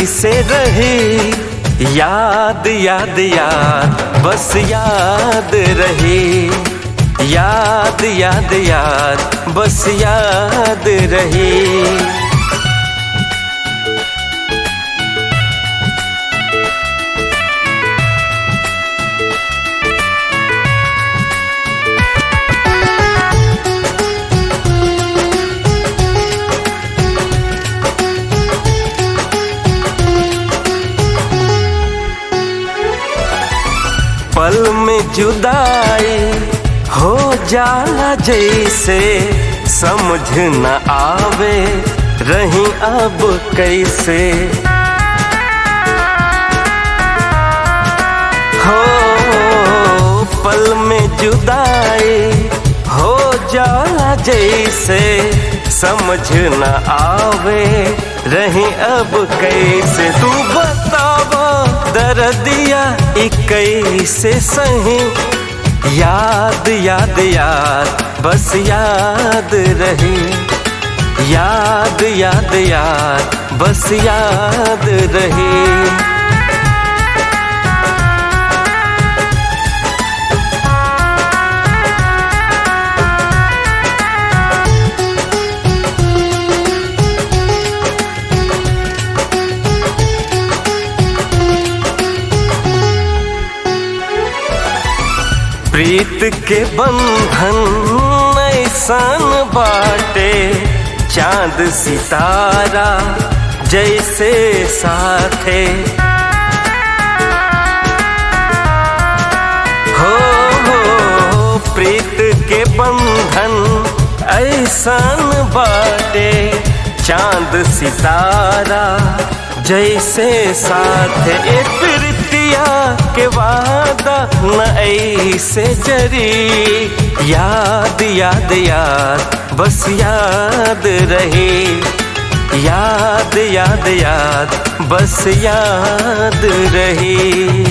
कैसे रही याद याद याद बस याद रही याद याद याद बस याद रही पल में जुदाई हो जाला जैसे समझ न आवे रही अब कैसे हो पल में जुदाई हो जाला जैसे समझ न आवे रही अब कैसे तू बतावा दर्दिया कैसे सही याद याद याद बस याद रही याद याद याद बस याद रही प्रीत के बंधन ऐसन बाटे चांद सितारा जैसे साथे हो हो प्रीत के बंधन ऐसन बाटे चांद सितारा जैसे साथे ए प्रीतिया के वादा न ऐसे जरी याद याद याद बस याद रहे याद याद याद बस याद रहे